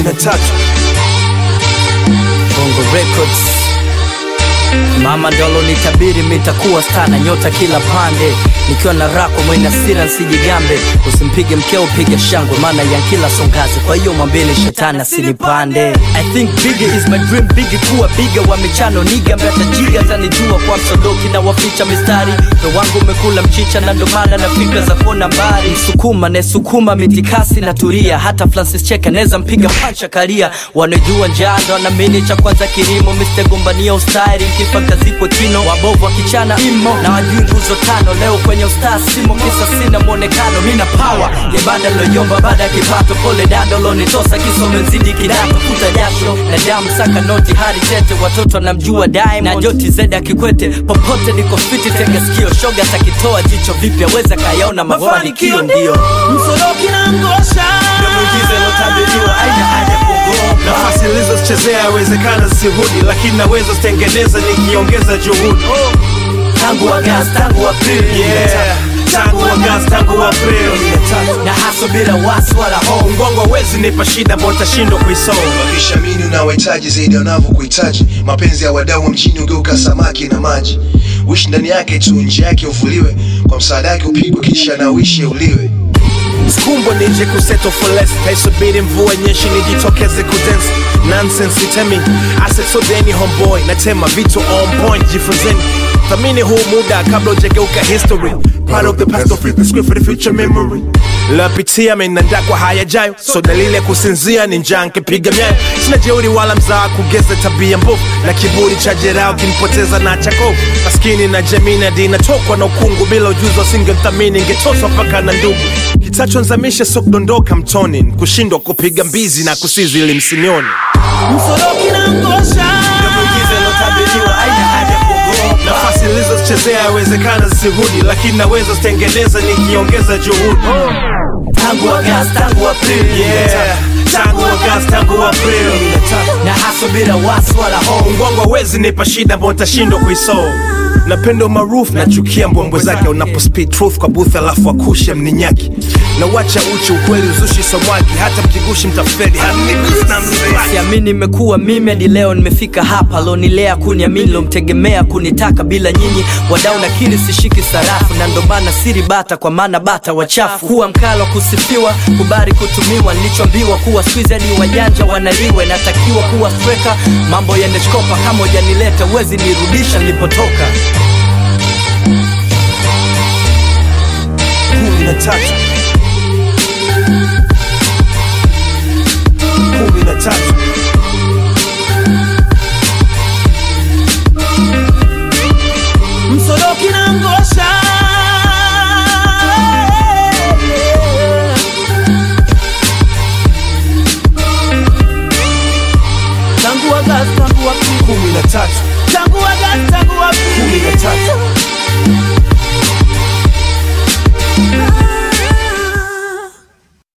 na tatu Bongo Records. Mama ndolo nitabiri mitakuwa stana nyota kila pande nikiwa na rako mwenye hasira nsijigambe usimpige mkeo piga shangwe maana ya kila songazi kwa hiyo mwambeni shetani asinipande I think bigger is my dream bigi kuwa biga wa michano niga mbeatajiga tanijua kwa msodoki na waficha mistari ndo wangu umekula mchicha na ndo maana na fikra za kona mbari msukuma nesukuma mitikasi na turia hata Francis Cheka neza mpiga pancha karia wanajua njaa ndo anamini cha kwanza kilimo Mr. gombania ustari kifa kazikwe kino wabovu wakichana imo na wajui nguzo tano leo kwenye ustaa simo kisa sina mwonekano mina power yebada loyomba baada ya kipato pole dado lonitosa kisome nzidi kidato futa jasho na damu saka noti hadi tete watoto namjua Diamond na joti zeda kikwete popote niko fiti tega sikio shoga takitoa jicho vipya weza kayaona mafanikio ndio msoroki na ngosha na muujiza ilotabiriwa aina haja kuogopa nafasi nilizozichezea yawezekana zisirudi lakini naweza zitengeneza nikiongeza juhudi tangu Agosti tangu Aprili yeah. tangu Agosti tangu Aprili na haso bila wasi wala hofu mgongo hawezi nipa shida ambao utashindwa kuisoma wakishamini unawahitaji zaidi wanavyokuhitaji mapenzi ya wadau wa mjini ugeuka samaki na maji wishi ndani yake tu nje yake uvuliwe kwa msaada yake upigwe kisha na uishi uliwe skumbwa nije kuseto for less taisubiri mvua nyeshi nijitokeze kudance nonsense itemi asesodeni homeboy natema vitu on point jifunzeni thamini huu muda kabla ujageuka history part of the past don't fit the script for the future memory lapitia menanda kwa hayajayo so dalili ya kusinzia ni njaa nkipiga myayo sina jeuri wala mzaa kugeza tabia mbovu na kiburi cha jerao kinipoteza na chakovu maskini na jamii na dini natokwa na ukungu bila ujuzi wasingemthamini ingetoswa mpaka na ndugu kitachonzamisha so kudondoka mtoni kushindwa kupiga mbizi na kusizi ili msinioni msoroki na ngosha nafasi nilizozichezea yawezekana zisirudi lakini naweza zitengeneza nikiongeza juhudi tangu Agosti tangu Aprili yeah. tangu Agosti tangu Aprili na haso bila wasi wala hofu mgongo hawezi nipa shida ambao nitashindwa kuisolve napenda umaarufu nachukia mbwembwe zake unapo speed truth kwa booth alafu akushe mninyaki na wacha uchi ukweli uzushi somwaki hata mkigushi mtafeli hanigusi na mnibaki siamini imekuwa mimi hadi leo nimefika hapa lonilea kuniamini lomtegemea kunitaka bila nyinyi wadau nakiri sishiki sarafu na ndo maana siri bata kwa maana bata wachafu kuwa mkalo kusifiwa kubari kutumiwa nilichoambiwa kuwa squeeze hadi wajanja wanaliwe natakiwa kuwa streka mambo yaneshkopa kama ujanileta uwezi nirudisha nilipotoka kumi na tatu kumi na tatu msoroki na ngosha tangu Agosti tangu Aprili kumi na tatu tangu Agosti